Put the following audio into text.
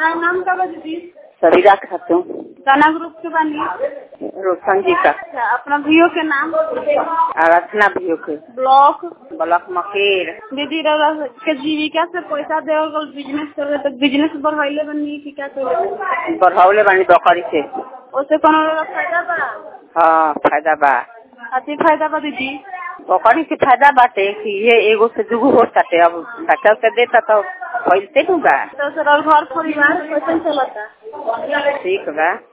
का नाम का बा दीदी सरीरा खातून गाना ग्रुप के बानी रोशन जी का अच्छा अपना भैया के नाम आराधना भी के ब्लॉक ब्लॉक मकेर दीदी रउरा के जीविका से पैसा देवल गल बिजनेस करे तो बिजनेस बढ़ाइले बनी कि क्या करे बढ़ावले बानी बकरी से ओसे कोनो रउरा फायदा बा हाँ फायदा बा अति फायदा बा दीदी बकरी से फायदा बाटे कि ये एगो से दुगो हो सके अब बच्चा से देता तो फैलते बा तो सर और घर परिवार कैसे चलता ठीक बा